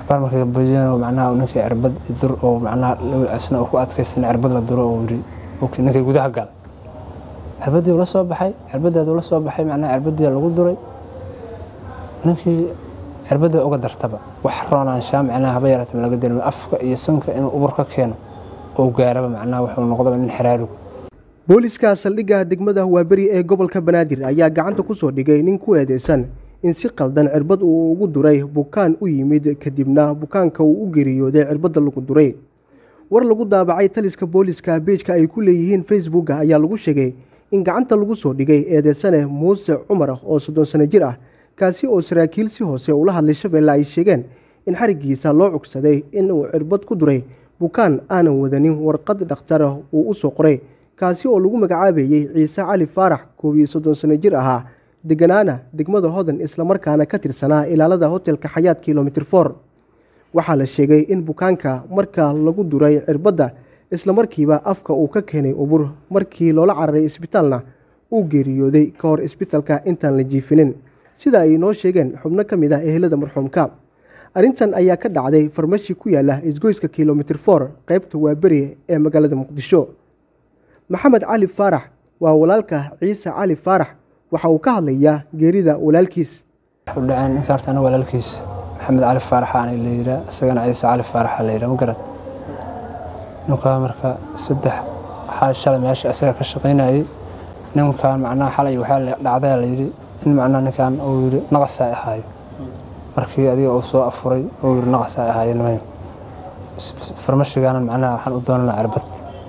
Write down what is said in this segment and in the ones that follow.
cabaar markay badiyeen macnaha ninkii cirbad dur oo macnaha isna ku adkaystan cirbad la duro oo yiri ninkii gudaha gal cirbadii ula soo baxay cirbadeeda ula soo baxay macnaha cirbadii lagu duray ninkii cirbadii uga dartaba wax roonaanshaa macnaha haba yaraata ma laga dareemo afka iyo sanka inuu ubur ka keeno oo gaaraba macnaha wuxuu noqdaba nin xiraarugu booliska saldhigga degmada waaberi ee gobolka banaadir ayaa gacanta ku soo dhigay nin ku eedeysan in si qaldan cirbad uu ugu duray bukaan u yimid kadibna bukaanka uu u geeriyooday cirbadda lagu duray war lagu daabacay taliska booliska beejka ay ku leeyihiin facebooka ayaa lagu sheegay in gacanta lagu soo dhigay eedeysane muuse cumar oo soddon sano jir ah kaasi oo saraakiil si hoose ula hadlay shabeelle ay sheegeen in xarigiisa loo cugsaday inuu cirbad ku duray bukaan aanan wadanin warqad dhakhtar uu u soo qoray kaasi oo lagu magacaabayey ciise cali faarax koob iyo soddon sano jir ahaa deganaana degmada hodan islamarkaana ka tirsanaa ilaalada hotelka xayaat kilomitr for waxaa la sheegay in bukaanka marka lagu duray cirbadda islamarkiiba afka uu ka keenay ubur markii loola cararay isbitaalna uu geeriyooday ka hor isbitaalka intaan la jiifinin sida ay noo sheegeen xubno ka mid ah ehelada marxuumka arrintan ayaa ka dhacday farmashi ku yaala isgoyska kilomitr for qeybta waaberi ee magaalada muqdisho maxamed cali faarax waa walaalka ciise cali faarax waxa uu ka hadlayaa geerida walaalkiis dhaceen ninka horta ana walaalkiis maxamed cali faarax aan la yiraa isagana ciise cali faarax la yiraa ma garad ninkaa marka saddex xal shalay meesha isaga ka shaqaynayay ninkan macnaha xalay waxaa dhacday la yidhi in macnaha ninkan uu yidhi naqasaa ahaayo markii adiga uu soo afuray uu yidhi naqasaa ahaayo nimayo farmashigaana macnaha waxaan u doonanaa cirbad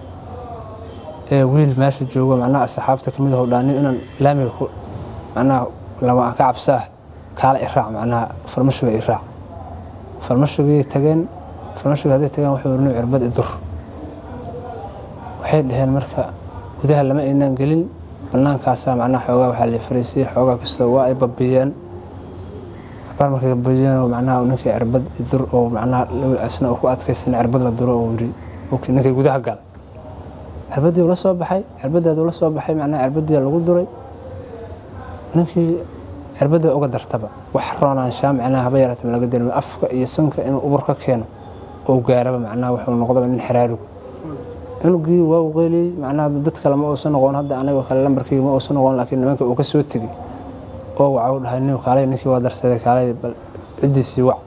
ee wiil meesha joogo macnaha asxaabta kamid ah dhaani inaan laamiga ku macnaha lama ka cabsaa kaala iraac macnaha farmashiga iraac farmashigii tageen farmashiga hadday tageen wuxuu yidhi cirbad idur waxay dhaheen marka gudaha lama aynaan gelin bannaankaasaa macnaha xoogaa waxaa la fariisiyey xoogaa kasta waa ay babiyeen cabaar markay badiyeen macnaha ninkii cirbad idur oo macnaha isna ku adkaystan cirbad la duro oo yiri ninkii gudaha gal cirbadii ula soo baxay cirbadeeda ula soo baxay macnaha cirbadii lagu duray ninkii cirbadii uga dartaba wax roonaanshaa macnaha haba yaraata ma laga dareemo afka iyo sanka inuu ubur ka keeno oo gaaraba macnaha wuxuu noqdaba nin xiraarugu cunugii waa u qeyliyey macnaha dad kale ma uusan noqon hadda anagoo kale lambarkii ma uusan noqon laakiin nimanka uu ka soo tegey oo waxa u dhahay nin kaalay ninkii waa darsaday kaalay bal ciddiisii wac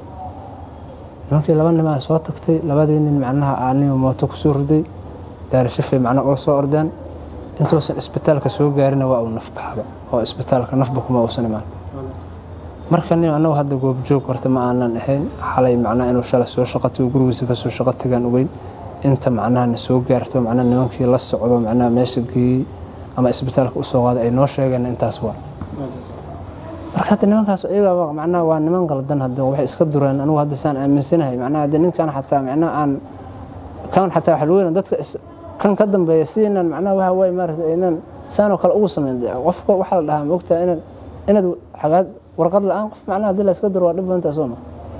nimankii laba nimaa soo tagtay labadii nin macnaha aniga mooto kusoo riday daarashafay macnaha ula soo ordeen intuusan isbitaalka soo gaarina waa uu nafbaxaba oo isbitaalka nafba kuma uusan imaan marka nin annagu hadda goobjoog horta ma aanan ahayn xalay macnaha inuu shalay soo shaqatigo gurigiisa kasoo shaqo tagaan ogeyn inta macnaha na soo gaarto macnaha nimankii la socdo macnaha meesha geeyey ama isbitaalka usoo qaaday ay noo sheegeen intaas waa marka hadda nimankaas iyaga macnaha waa niman qaldan hadda waxay iska dureen anigu hadda saan aaminsanahay macnaha hadda ninkan xataa macnaha aan kan xataa waxa weyn dadka kan ka dambeeya si inaan macnaha waxa way maaragtay inaan saanoo kale ugu sameyn qofka waxaa la dhahaa moogtaa inaad inaad xagaad warqad la-aan qof macnaha haddii la iska duro waa dhib badantaa soo ma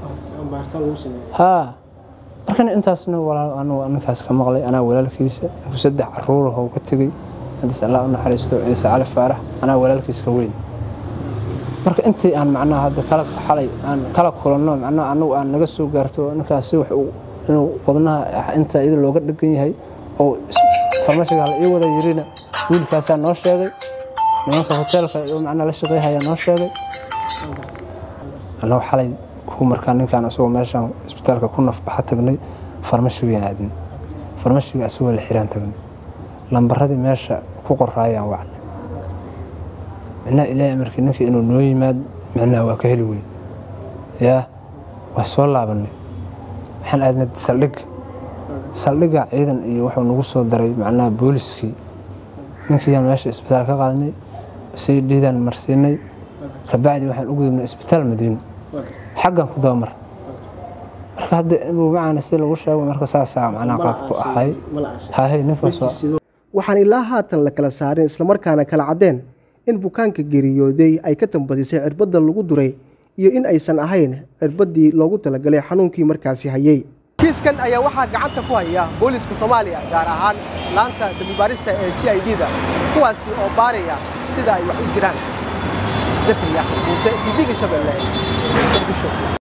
haa markana intaasna walaal anigu ninkaas ka maqlay anaa walaalkiisa saddex caruur oo ka tegey hadis allah u naxariisto ciise cali faarax anaa walaalkiisa ka weyn marka intii aan macnaha hadda kala xalay aan kala kulanno macnaha anagu aan naga soo gaarto ninkaasi wax inuu wadnaha inta iyada looga dhegan yahay oo farmashiga la ii wada yirina wiilkaasaa noo sheegay nimanka hoteelka macnaha la shaqeyhaya noo sheegay annagu xalay ku markaa ninkaan asagoo meeshaan isbitaalka ku nafbaxa tagnay farmashigaan aadnay farmashiga asagoo la xiraan tagnay lambaradii meesha ku qoraayaan wacnay micnaha ilaahay amarkii ninkii inuu noo yimaad micnaha waa ka heli weyn yaa waa soo laabanay waxaan aadnay saldhigga saldhigga ciidan iyo wuxuu nagu soo daray macnaha booliskii ninkiiyaan meesha isbitaal ka qaadnay say dhiidaan marsiinay kabacdi waxaan u gudubnay isbitaal madiino xaggan ku dabamar marka hadda macana si lagu sheego marka saasaa macnaha qaabku ahay hahay ninkaas waxaan ilaa haatan la kala saarin islamarkaana kala caddeen in bukaanka geeriyooday ay ka tambadisay cirbadda lagu duray iyo in aysan ahayn cirbaddii loogu talagalay xanuunkii markaasi hayey kiiskan ayaa waxaa gacanta ku haya booliiska soomaaliya gaar ahaan laanta dambibaarista ee c i d da kuwaasi oo baaraya sida ay wax u jiraan zakariya muuse tv-ga shabeelle muqdisho